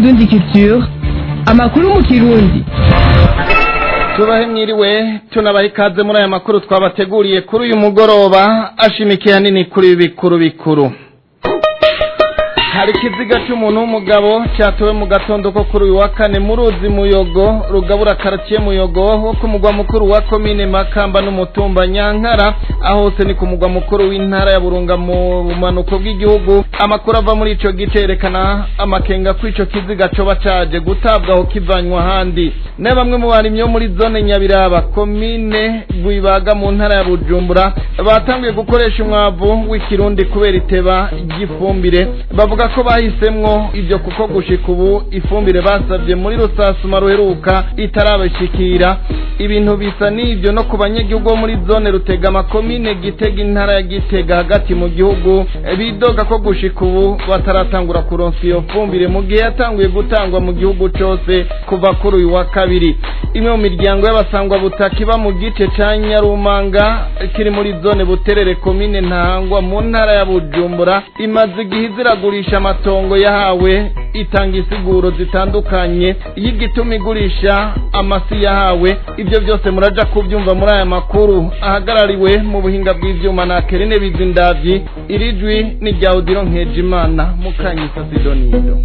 indundi culture amakuru mu kirundi tubahe mwiriwe tunabaha ikaze muri aya makuru twabateguriye kuri uyu mugoroba ashimikiye hanini kuri ibi bikuru bikuru hari ikiziga cy'umuntu w'umugabo cyatowe mu gatondo ko kuri uyu wa kane mu ruzi muyogo rugabura karaciye muyogo wo ku mugwa mukuru wa komine makamba n'umutumba nyankara aho hose ni ku mugwa mukuru w'intara ya burunga mu bumanuko bw'igihugu amakuru ava muri ico gice yerekana amakenga ko ico kiziga coba caje gutabwaho kivanywa ahandi ne bamwe mu barimyi bo muri zone nyabiraba komine rwibaga mu ntara ya bujumbura batanguye gukoresha umwavu w'ikirundi kubera iteba ry'ifumbire bavuga ko bahisemwo ivyo kuko gushika ubu ifumbire basavye muri rusasuma ruheruka itarabashikira ibintu bisa n'ivyo no ku banyagihugu bo muri zone rutegama komine gitega intara ya gitega hagati mu gihugu bidoga ko gushika ubu bataratangura kuronsa iyo fumbire mu gihe yatanguye gutangwa mu gihugu cose kuva kuri uyu wa kabiri imwe mu miryango y'abasangwa butaka iba mu gice ca nyarumanga kiri muri zone buterere komine ntahangwa mu ntara ya bujumbura imaze igihe iziragurisha amatongo yahawe itanga isiguro zitandukanye y'igituma igurisha amasi yahawe ibyo byose muraja kubyumva muri aya makuru ahagarariwe mu buhinga bw'ivyuma na kerene bizindavyi iri jwi ni rya odiro nkejimana mukanyisa sidonido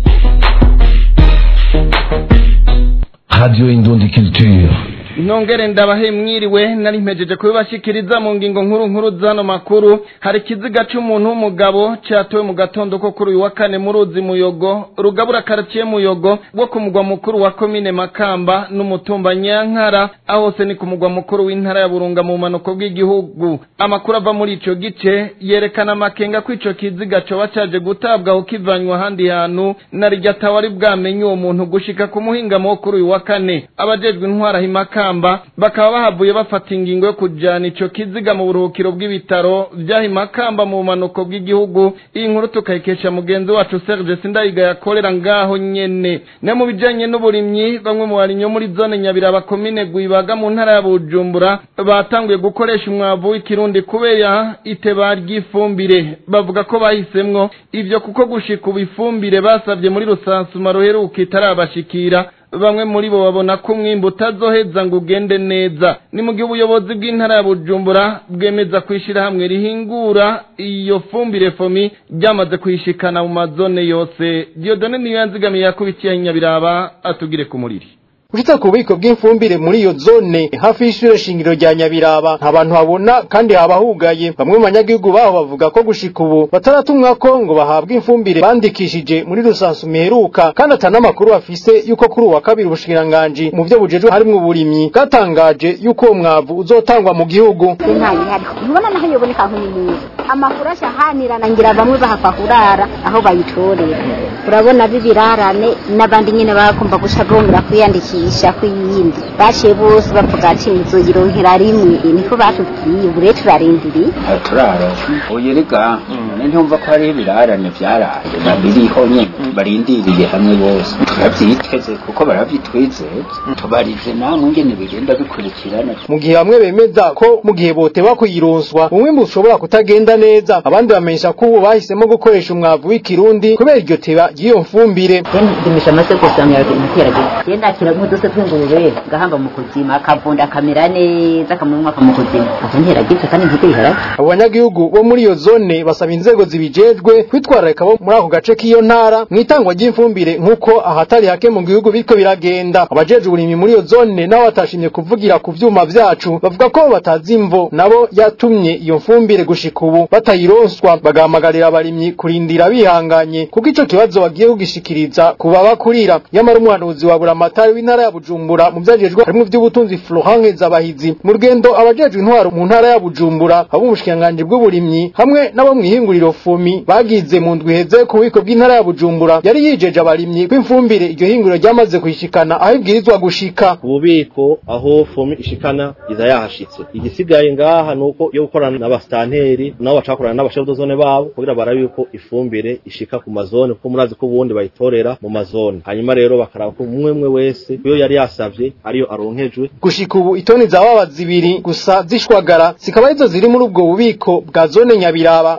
Radio Indundi Culture. Nongere ndabahe mwiriwe nari mpejeje kubibashikiriza mu ngingo nkuru nkuru zano makuru hari ikiziga c'umuntu w'umugabo cyatowe mu gatondo ko kuri uyu wa kane mu ruzi muyogo rugabura karaciye muyogo wo ku mugwa mukuru wa komine makamba n'umutumba nyankara aho hose ni ku mugwa mukuru w'intara ya burunga mu manuko bw'igihugu amakuru ava muri ico gice yerekana amakenga ko ico kiziga coba caje gutabwaho kivanywa ahandi hantu na rirya tawari bwamenye uwo muntu gushika ku muhingamo wo kuri uyu wa kane abajejwe intwara himaka makamba bakaba bahavuye bafata ingingo yo kujana ico kiziga mu buruhukiro bw'ibitaro vyahi makamba mu bumanuko bw'igihugu iyi nkuru tukayikesha mugenzi wacu Serge Sindayiga yakorera ngaho nyene ne mu bijanye n'uburimyi bamwe mu barimyi muri zone nyabiraba komine Gwibaga mu ntara ya Bujumbura batanguye gukoresha umwavu w'ikirundi kubera iteba ry'ifumbire bavuga ko bahisemwo ivyo kuko gushika ubu ifumbire basavye muri rusansuma ruheruka itarabashikira bamwe muri bo babona ko umwimbu utazoheza ngo ugende neza ni mu gihe ubuyobozi bw'intara ya bujumbura bwemeza kwishira hamwe rihingura iyo fumbire fomi ryamaze kuyishikana mu mazone yose diodone niyo yanzigamiye yakubitiye nyabiraba atugire ku muriri Ushitse ku bubiko bw'imfumbire muri iyo zone hafi y'ishure shingiro rya Nyabiraba nta bantu habona kandi haba hugaye bamwe mu banyagihugu baho bavuga ko gushika ubu bataratumwa ko ngo bahabwe imfumbire bandikishije muri rusansu miheruka kandi atanamakuru bafise yuko kuri uwa kabiri ubushikiranganji mu vyo bujejwe harimwo uburimyi bwatangaje yuko uwo mwavu uzotangwa mu gihugu ntayo hariho ntubona naho yoboneka aho nyine amakuru ashahanirana ngira bamwe bahava kurara aho bayitorera urabona b'ibirarane n'abandi nyine bakumva guca bongera kwiyandikisha kw'iyindi baciye bose bavuga ati nzoyironkera rimwe niko batubwiye ubu rero turarindiriye turaronka uyu rega ntumva ko hariho ibirarane vyaraye babiriho nyene barindiriye hamwe bose turavyiteze kuko baravyitwizeye tubarize namwe ingene bigenda bikurikirana mu gihe bamwe bemeza ko mu gihe boteba kuyironswa umwimbu ushobora kutagenda neza abandi bamenyesha ko ubu bahisemo gukoresha umwavu w'ikirundi kubera iryo teba ry'iyo mfumbire ndimisha amase gusa myaragerageza genda kira nk'uduse tw'ingurube gahamba mu kuzima akavunda akamera neza akamurumwa mu kuzima aho nteragize kandi ntibiharage abo banyagihugu bo muri iyo zone basaba inzego zibijejwe kwitwararika bo muri ako gace k'iyo ntara mu itangwa ry'imfumbire nk'uko ahatari hake mu gihugu bityo biragenda abajejwe uburimyi muri iyo zone nabo batashimye kuvugira ku vyuma vyacu bavuga ko batazi imvo nabo yatumye iyo mfumbire gushika ubu batayironswa bagahamagarira abarimyi kurindira bihanganye kuko ico kibazo bagiye kugishikiriza kuba bakurira nyamara umuhanuzi wa buramatari w'intara ya bujumbura mu vyajejwe harimwo ivy'ubutunzi Florent Zabahizi mu rugendo abajejwe intwaro mu ntara ya bujumbura abo mu bushikiranganji bw'uburimyi hamwe n'abo mw'ihinguriro fumi bagize mu ndwi heze ku bubiko bw'intara ya bujumbura yari yijeje abarimyi kw'imfumbire iryo hinguriro ryamaze kuyishikana aho ibwirizwa gushika ububiko aho fumi ishikana iza yahashitse igisigaye ngaha nuko yo gukorana n'abastanteri nabo bacakorana n'abashefudozone babo kugira barabe yuko ifumbire ishika ku mazone kuko murazi ko ubundi bayitorera mu mazone hanyuma rero bakaraba ko umwe umwe wese iyo yari yasavye ariyo aronkejwe gushika ubu itoni za baba zibiri gusa zishwagara zikaba arizo ziri muri ubwo bubiko bwa zone nyabiraba kubw'amakuru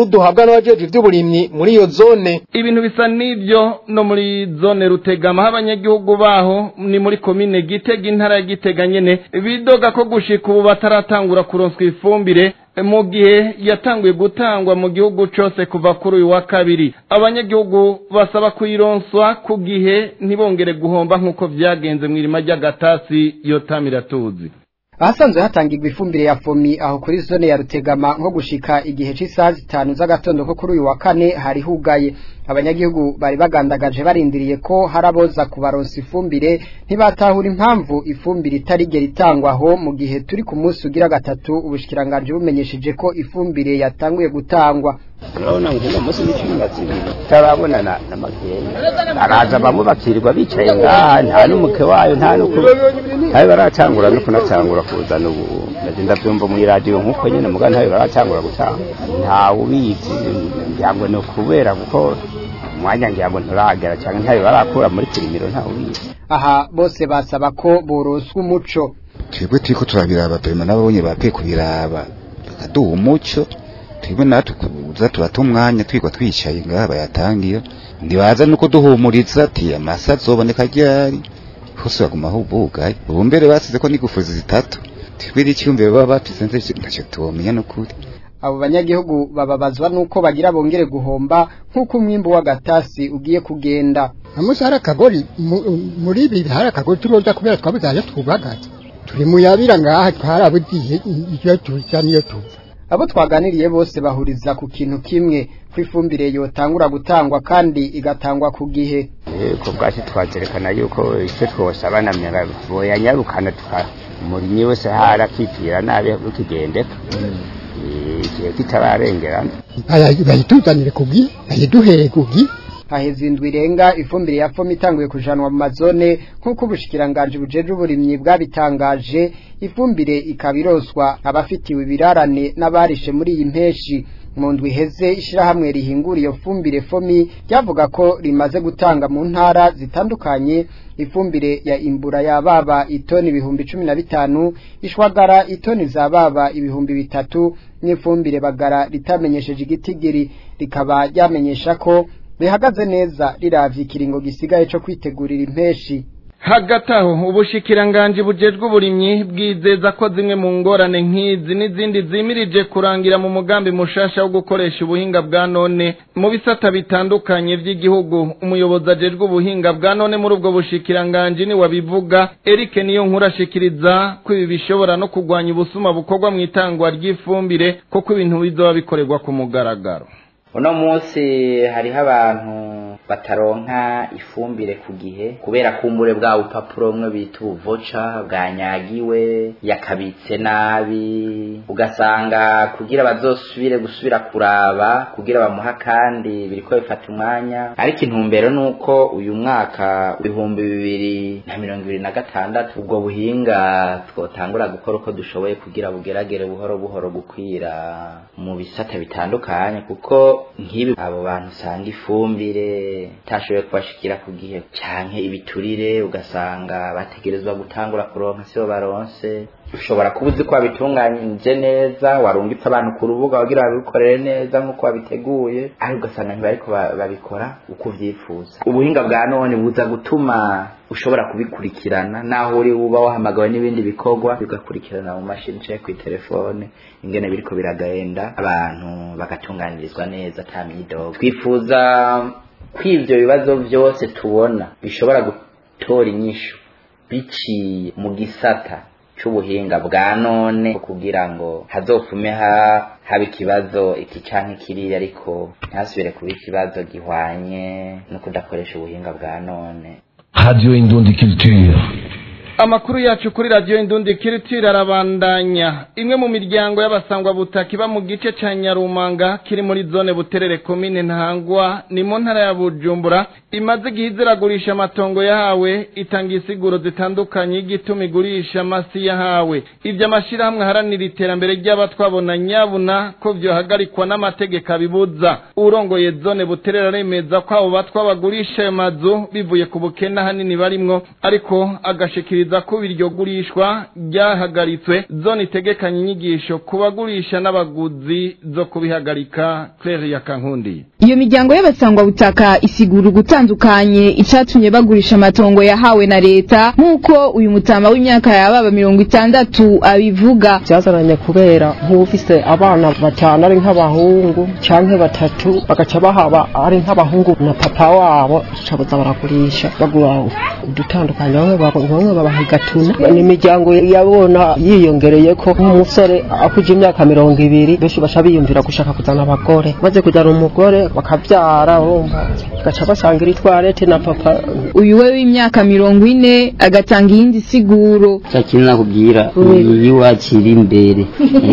makuru duhabwa n'abajejwe ivy'uburimyi muri iyo zone ibintu bisa n'ibyo no muri zone rutegama aho abanyagihugu baho ni muri komine gitega intara ya gitega nyene bidoga ko gushika ubu bataratangura kuronswa ifumbire mu gihe yatanguye gutangwa mu gihugu cose kuva kuri uyu wa kabiri abanyagihugu basaba kuyironswa ku gihe ntibongere guhomba nk'uko vyagenze mw'irima ry'agatasi yotamira tuzi ahasanzwe hatangirwa ifumbire ya fomi aho kuri zone ya rutegama nko gushika igihe c'isaha zitanu z'agatondo ko kuri uyu wa kane hari hugaye abanyagihugu bari bagandagaje barindiriye ko haraboza kubaronsa ifumbire ntibatahura impamvu ifumbire itarigera itangwa aho mu gihe turi ku munsi ugira gatatu ubushikiranganje bumenyesheje ko ifumbire yatanguye gutangwa urabona ngo uno munsi n'icumi na zibiri tutarabona na na magenda araza bamwe bakirirwa bicaye ngaha nta n'umuke wayo nta n'uku ntawe baracangura no kunacangura kuzana ubu ndagenda byumva muri radiyo nk'uko nyine muga ntawe baracangura gutanga ntawe ubizi ngira ngo ni ukubera kuko umwanya ngira ngo nturagera cyangwa ntawe barakura muri pirimiro ntawe ubizi aha bose basaba ko boroswa umuco twebwe turiko turabiraba pema n'ababonye bakwiye kubiraba bakaduha umuco twebwe natwe kuza turata umwanya twigwa twicaye ngaha bayatangira ntibaza nuko duhumuriza ati amasa azoboneka ryari hose baguma aho bugaye ubu mbere basize ko n'igufuzi zitatu twebwe n'icyumviro baba bafise ntacyo tubomenya n'ukuri abo banyagihugu bababazwa nuko bagira bongere guhomba nk'uko umwimbu w'agatasi ugiye kugenda amusi hari akagori muri ibi hari akagori turoza kubera twabuze ayo twubagaza turi muyabira ngaha twarabugiye iyo tuza niyo tuva abo twaganiriye bose bahuriza ku kintu kimwe ko ifumbire yotangura gutangwa kandi igatangwa ku gihe ko bwacu twazerekana yuko icyo twosaba na myaga boyanyarukana tuka umurimyi wese hari akipfira nabi ukigendeka igihe kitararengerana bayituzanire ku gihe bayiduhere ku gihe haheze indwi irenga ifumbire ya fomi itanguye kujanwa mu mazone nk'uko ubushikiranganje bujeje uburimyi bwabitangaje ifumbire ikaba iroswa abafitiwe ibirarane n'abarishe muri iyi mpeshi mu ndwi iheze ishirahamwe rihingura iyo fumbire fomi ryavuga ko rimaze gutanga mu ntara zitandukanye ifumbire ya imbura ya baba itoni ibihumbi cumi na bitanu ishwagara itoni za baba ibihumbi bitatu n'ifumbire bagara ritamenyesheje igitigiri rikaba ryamenyesha ko bihagaze neza riravye ikiringo gisigaye co kwitegurira impeshi hagati aho ubushikiranganje bujejwe uburimyi bwizeza ko zimwe mu ngorane nk'izi n'izindi zimirije kurangira mu mugambi mushasha wo gukoresha ubuhinga bwa none mu bisata bitandukanye vy'igihugu umuyobozi ajejwe ubuhinga bwa none muri ubwo bushikiranganje ni wabivuga Eric niyo nkuru ashikiriza ko ibi bishobora no kugwanya ubusuma bukorwa mu itangwa ry'ifumbire kuko ibintu bizoba bikorerwa ku mugaragaro uno munsi hariho abantu bataronka ifumbire ku gihe kubera kumbure bwa bupapuro bumwe bita ubuvoca bwanyagiwe yakabitse nabi ugasanga kugira bazosubire gusubira kuraba kugira bamuha kandi biriko bifata umwanya ariko intumbero nuko uyu mwaka ibihumbi bibiri na mirongo ibiri na gatandatu ubwo buhinga twotangura gukora uko dushoboye kugira bugeragere buhoro buhoro gukwira mu bisata bitandukanye kuko nk'ibi abo bantu usanga ifumbire itashoboye kubashikira ku gihe canke ibiturire ugasanga bategerezwa gutangura kuronka sibo baronse ushobora kuba uzi ko wabitunganyije neza warungitse abantu ku rubuga wagira babikorere neza nk'uko wabiteguye ariko ugasanga ntibariko babikora uko uvyifuza ubuhinga bwa none buza gutuma ushobora kubikurikirana naho uri uba wahamagawe n'ibindi bikorwa bigakurikirana mu mashini canke kw'itelefone ingene biriko biragenda abantu bagatunganirizwa neza ata myidogo twifuza ko ivyo bibazo vyose tubona bishobora gutora inyishu biciye mu gisata c'ubuhinga bwa none kugira ngo hazofume ha haba ikibazo iki canke kiriya ariko ntasubire kuba ikibazo gihwanye no kudakoresha ubuhinga bwa none Radio Indundi Culture. Amakuru yacu kuri radio Indundi Culture arabandanya. Imwe mu miryango y'abasangwa butaki ba mu gice ca Nyarumanga kiri muri zone Buterere commune Ntangwa ni mu ntara ya Bujumbura imaze gihiziragurisha amatongo yahawe itanga isiguro zitandukanye igituma igurisha amasi yahawe. Ivyo amashirahamwe haranira iterambere ry'abatwabona nyabuna ko vyohagarikwa n'amategeko abibuza. Urongoye zone Buterere aremeza ko abo batwa bagurisha ayo mazu bivuye ku bukene hanini barimwo ariko agashikiriza ashikiriza ko iryo gurishwa ryahagaritswe zone itegekanya inyigisho ku bagurisha n'abaguzi zo kubihagarika Claire ya Kankundi iyo miryango y'abasangwabutaka isigura ugutandukanye icatumye bagurisha amatongo yahawe na leta nk'uko uyu mutama w'imyaka yababa mirongo itandatu abivuga byazananye kubera nk'ufise abana batanu ari nk'abahungu canke batatu bagaca bahaba ari nk'abahungu na papa wabo cabuza baragurisha bagura udutandukanye bamwe bamwe babaha igatuna ni imiryango yabona yiyongereye ko nk'umusore akuje imyaka mirongo ibiri benshi baca biyumvira gushaka kuzana abagore maze kujyana umugore bakabyara urumva gaca basangira itwarete na papa uyu we w'imyaka mirongo ine agatanga iyindi siguro cyakindi nakubwira iyi wakira imbere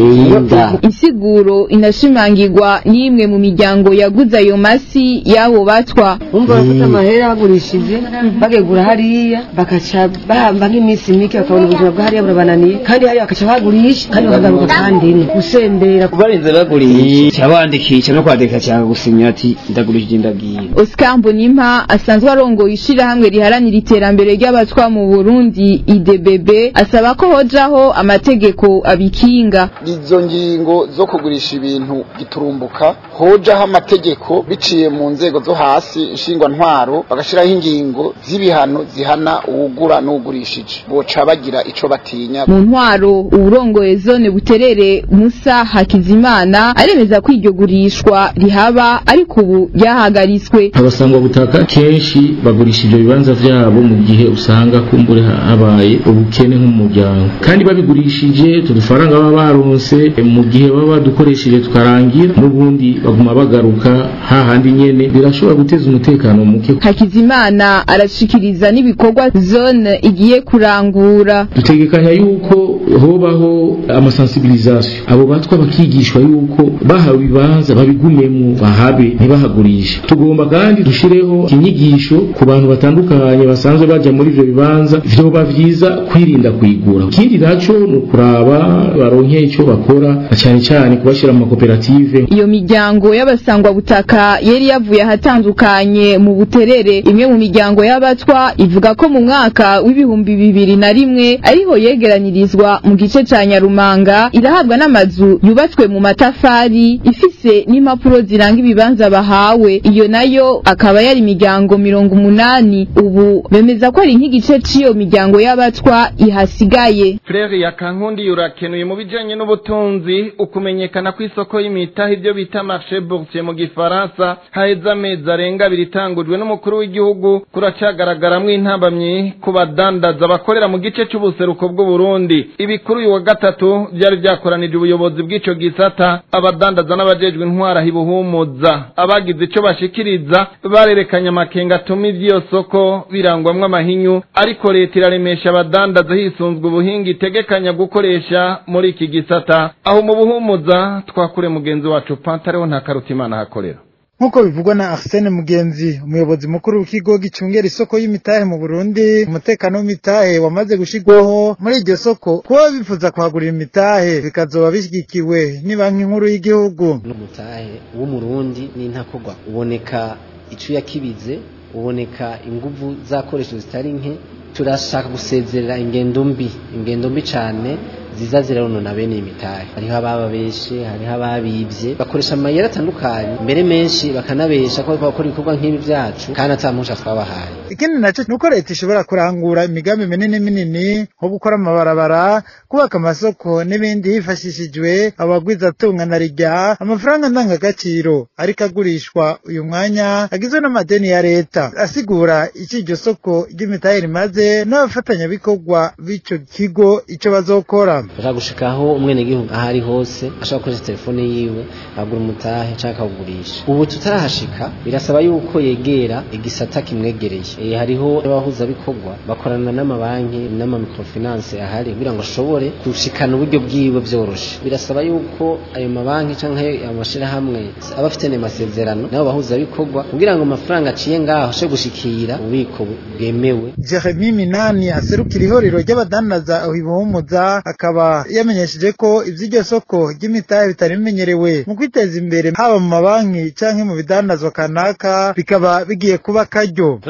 yinda insiguro inashimangirwa n'imwe mu miryango yaguze ayo masi y'abo batwa umva bafite amahera bagurishije bagegura hariya bakaca bahamba nk'iminsi mike bakabona ubuzima bwa hariya burabananiye kandi hariya bakaca bagurisha kandi bakagaruka kandi ine gusembera barinze bagurisha cyabandikisha no kwandika cyangwa gusinya ati ndagurishije ndagiye Oscar Mbonimpa asanzwe arongoye ishirahamwe riharanira iterambere ry'abatwa mu Burundi IDBB asaba ko hojaho amategeko abikinga izo ngingo zo kugurisha ibintu giturumbuka hojaho amategeko biciye mu nzego zo hasi nshingwa ntwaro bagashiraho ingingo z'ibihano zihana uwugura n'ugurishije boca bagira ico batinya mu ntwaro uburongoye zone buterere Musa Hakizimana aremeza ko iryo gurishwa rihaba ariko ubu ryahagaritswe abasangwa butaka kenshi bagurisha ibyo bibanza vyabo mu gihe usanga kumbure habaye ubukene nk'umuryango kandi babigurishije tudufaranga baba baronse mu gihe baba badukoresheje tukarangira n'ubundi baguma bagaruka hahandi nyene birashobora guteza umutekano muke Hakizimana arashikiriza n'ibikorwa zone igiye kurangura dutegekanya yuko hobaho amasensibilisation abo batwa bakigishwa yuko bahawe ibibanza babigumemo bahabe ntibahagurishe tugomba kandi dushireho inyigisho ku bantu batandukanye basanzwe bajya muri ivyo bibanza vyoba vyiza kwirinda kuyigura ikindi naco ni ukuraba baronke ico bakora na cane cane kubashira mu makoperative iyo miryango y'abasangwa butaka yari yavuye ahatandukanye mu buterere imwe mu miryango y'abatwa ivuga ko mu mwaka w'ibihumbi bibiri na rimwe ariho yegeranyirizwa mu gice ca Nyarumanga irahabwa n'amazu yubatswe mu matafari ifise n'impapuro ziranga ibibanza bahawe iyo nayo akaba yari imiryango mirongo umunani ubu bemeza ko ari nk'igice c'iyo miryango y'abatwa ihasigaye Frere ya Kankundi yurakenuye mu bijanye n'ubutunzi ukumenyekana kw'isoko y'imitahe ibyo bita marché boursier mu gifaransa haheze amezi arenga abiri itangujwe n'umukuru w'igihugu kuracagaragaramwo intambamyi ku badandaza bakorera mu gice c'ubuseruko bw'u Burundi ibi kuri uyu wa gatatu byari byakoranije ubuyobozi bw'ico gisata abadandaza n'abajejwe intwara hibuhumuza abagize ico bashikiriza barerekanye amakenga atuma ivy'iyo soko birangwamwo amahinyu ariko leta iraremesha abadandaza hisunzwe ubuhinga itegekanya gukoresha muri iki gisata aho mu buhumuza twakure mugenzi wacu pantareho nta karutimana hakorera nk'uko bivugwa na Arsene Mugenzi umuyobozi mukuru w'ikigo gicungera isoko y'imitahe mu Burundi umutekano w'imitahe wamaze gushigwaho muri iryo soko kuba bifuza kuhagurira imitahe bikazoba bishyigikiwe ni banki nkuru y'igihugu n'umutahe w'umurundi n'intakogwa uboneka icuya kibize uboneka inguvu zakoresho zitari nke turashaka gusezerera ingendo mbi ingendo mbi cyane ziza zironona bene imitahe hariho ababa beshe hariho ababivye bakoresha amayeri atandukanye mbere menshi bakanabesha ko bariko bakora ibikorwa nk'ibi vyacu kandi ata mpusha twabahaye ikindi naco nuko leta ishobora kurangura imigambi minini minini nko gukora amabarabara kubaka amasoko n'ibindi hifashishijwe abagwizatunga na rijya amafaranga ndangagaciro ariko agurishwa uyu mwanya agizwe n'amadeni ya leta asigura ico iryo soko ry'imitahe rimaze n'abafatanyabikorwa b'ico kigo ico bazokora bashaka gushikaho umwenegihugu aho ari hose ashobora gukoresha telefone yiwe agura umutahe canke akawugurisha ubu tutarahashika birasaba yuko yegera igisata kimwegereye e, hariho abahuzabikorwa bakorana n'amabanki n'amamikrofinance ahari kugira ngo ashobore gushikana uburyo bwiwe vyoroshe birasaba yuko ayo mabanki canke amashirahamwe aba afitanye amasezerano n'abo bahuzabikorwa kugira ngo amafaranga aciye ngaho ashe gushikira ububiko bwemewe Jeremy Minani aserukira ihorero ry'abadandaza aho ibuhumuza akaba yamenyesheje ko ivy'iryo soko ry'imitahe bitari bimenyerewe mu kwiteza imbere haba mu mabanki canke mu bidandazwa kanaka bikaba bigiye kuba karyo tuna karibu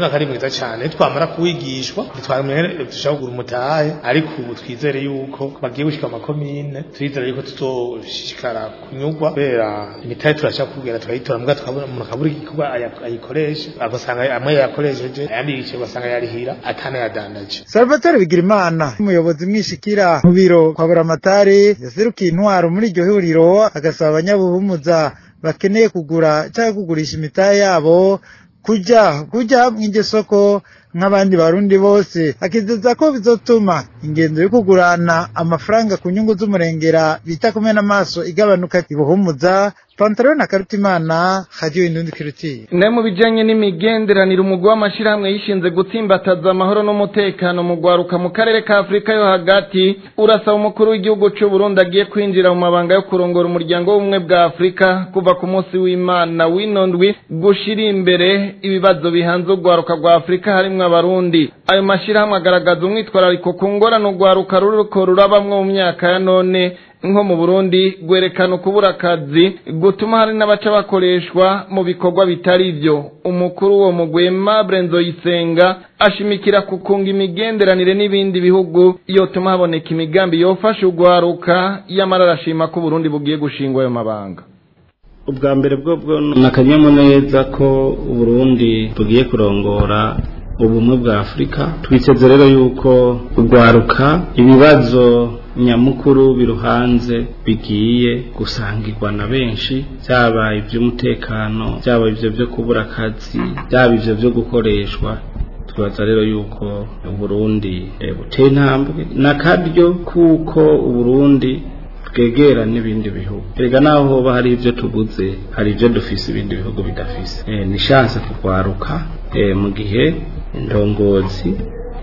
neza cyane twamara kuwigishwa ntitwamere dushaka kugura umutahe ariko ubu twizere yuko bagiye gushika amakomine twizere yuko tuzoshishikara kunyurwa kubera imitahe turashaka kugenda tukayitora mbwa tukabona umuntu akabura igikorwa aya- ayikoresha agasanga amwe yakoresheje ayandi yicaye ugasanga yarihira atanayadandaje Salvatore Bigirimana umuyobozi mwishikira mu biro kwa Buramatari yaserukiye intwaro muri iryo huriro agasaba abanyabuhumuza bakeneye kugura cyangwa kugurisha imitahe yabo kujya kujya mw'iryo soko nk'abandi barundi bose akizeza ko bizotuma ingendo yo kugurana amafaranga ku nyungu z'umurengera bita kumena amaso igabanuka ibuhumuza Pantaro na Karutimana Radio Indundi Kirutiye ne mu bijanye n'imigenderanire umugwi w'amashirahamwe yishinze gutsimbataza amahoro n'umutekano mu gwaruka mu karere ka Afrika yo hagati urasaba umukuru w'igihugu c'u Burundi agiye kwinjira mu mabanga yo kurongora umuryango w'ubumwe bwa Afrika kuva ku munsi w'Imana w'inondwi gushira imbere ibibazo bihanze ugwaruka rwa Afrika harimwo abarundi ayo mashirahamwe agaragaza umwitwarariko ku ngorane ugwaruka ruriko rurabamwo mu myaka ya none nko mu Burundi gwerekana ukubura akazi gutuma hari n'abaca bakoreshwa mu bikorwa bitari ivyo umukuru wo mugwema Brenzo Yisenga ashimikira kukunga imigenderanire n'ibindi bihugu yotuma haboneka imigambi yofasha ugwaruka yamara arashima ko Burundi bugiye gushingwa ayo mabanga ubwa mbere bwo bwo ni akanyamuneza ko uburundi bugiye kurongora ubumwe bwa afurika twiteze rero yuko urwaruka ibibazo nyamukuru biruhanze bigiye gusangirwa na benshi byaba iby'umutekano byaba ibyo byo kubura akazi byaba ibyo byo gukoreshwa twibaza rero yuko uburundi eh, buteye intambwe n'akaryo kuko uburundi bwegera n'ibindi bihugu erega naho hoba hari ibyo tuguze hari ibyo dufise ibindi bihugu bidafise eh, ni chance kugwaruka eh, mu gihe indongozi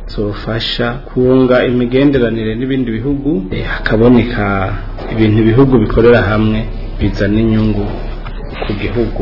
zofasha kunga imigenderanire n'ibindi bihugu eh, hakaboneka ibintu ibihugu bikorera hamwe bizana inyungu ku gihugu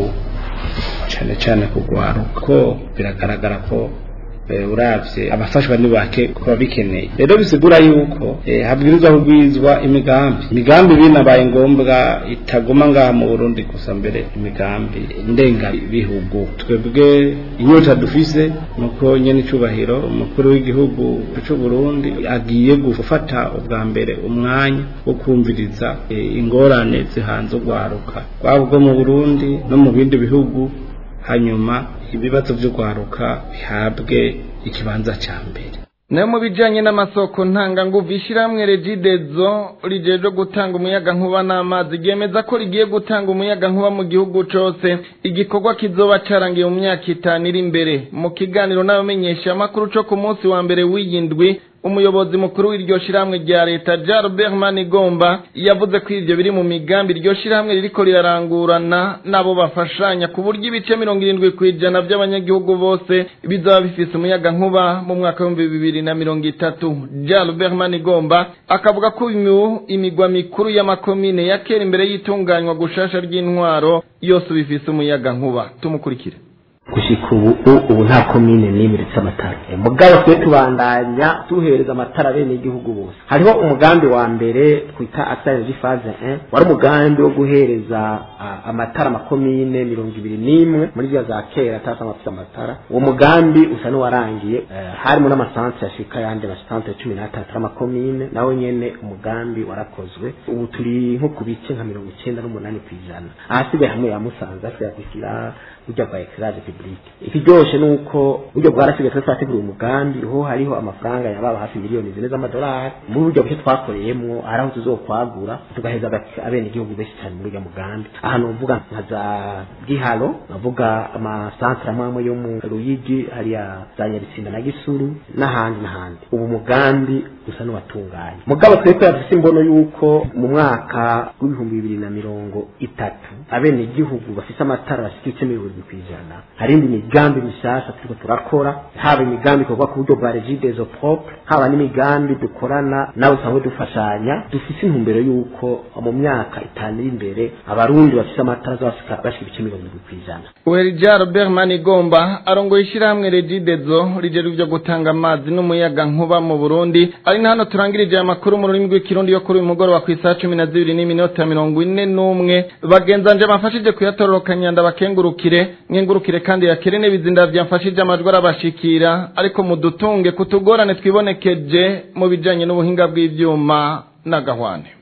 cyane cyane kugwaruka ko biragaragara ko eh, uravye abafashwa ni bake kuba bikeneye rero bisigura yuko eh, habwirizwa kugwizwa imigambi imigambi binabaye ngombwa itaguma ngaha mu Burundi gusa mbere imigambi ndenga bihugu twebwe inyota dufise nuko nyene icubahiro umukuru w'igihugu c'u Burundi agiye gufata ubwa mbere umwanya wo kumviriza eh, ingorane zihanze urwaruka rwaba ubwo mu Burundi no mu bindi bihugu hanyuma ibibazo by'urwaruka bihabwe ikibanza cya mbere nayo mu bijanye n'amasoko ntanganguvu ishyirahamwe regidezo rijeje gutanga umuyaga nkuba n'amazi ryemeza ko rigiye gutanga umuyaga nkuba mu gihugu cose igikorwa kizoba carangiye mu myaka itanu iri imbere mu kiganiro n'abamenyesha amakuru co ku munsi wa mbere w'iyindwi umuyobozi mukuru w'iryo shirahamwe rya leta Jalbert Manigomba yavuze ko ivyo biri mu migambi iryo shirahamwe ririko rirarangurana nabo bafashanya ku buryo ibice mirongo irindwi kw'ijana by'abanyagihugu bose bizaba bifise umuyaga nkuba mu mwaka w'ibihumbi bibiri na mirongo itatu Jalbert Manigomba akavuga ko uyu imigwa mikuru y'amakomine ya kera imbere y'itunganywa gushasha ry'intwaro yose bifise umuyaga nkuba tumukurikire gushika ubu ubu nta komine n'imwe iretse amatara mugabo twe tubandanya tuhereza amatara bene igihugu bose hariho umugambi wa mbere twita asayeji faze 1 wari umugambi wo guhereza ah, amatara amakomine mirongo ibiri n'imwe muri rya za kera atasa amafite amatara uwo mugambi usa n'uwarangiye eh, harimo n'amasantre yashika yandi amasantre cumi n'atatu y'amakomine nawe nyene umugambi warakozwe ubu turi nko ku bice nka mirongo icyenda n'umunani ku ijana ahasigaye hamwe ya musanze asigaye gushyira burya bwa ekirage publike ikiryoshe ni uko buryo bwarasigaye twe twategura umugambi ho hariho amafaranga yababa hafi miliyoni zine z'amadolari muri buryo buke twakoreyemwo hari aho tuzokwagura tugaheza agati- abene igihugu benshi cyane muri urya mugambi ahantu uvuga nka za giharo navuga amasantere amwe amwe yo mu ruyigi hariya za nyabisinda na gisuru n'ahandi n'ahandi ubu mugambi usa n'uwatunganye mugabo twebwe yafise imbono y'uko mu mwaka w'ibihumbi bibiri na mirongo itatu abene igihugu bafise amatara bashika ibice mirongo irindwi kw'ijana hari indi migambi mishasha turiko turakora haba imigambi ikorwa ku buryo bwa regidezo propre haba n'imigambi dukorana nawe usanzwe dufashanya dufise intumbero y'uko mu myaka itanu iri imbere abarundi bafise amatara azobashika bashika ibice mirongo irindwi kw'ijana Uherija Robert Manigomba arongoye ishyirahamwe Regidezo rijeru byo gutanga amazi n'umuyaga nkuba mu Burundi ari ari na hano turangirije aya makuru mu rurimi rw'ikirundi yo kuri uyu mugoroba ku isaha cumi na zibiri n'iminota mirongo ine n'umwe bagenzanje bamfashije kuyatororokanya ndabakengurukire nkengurukire kandi yakire n'ibizinda byamfashije amajwi arabashikira ariko mudutunge kutugorane twibonekeje mu bijanye n'ubuhinga bw'ivyuma n'agahwane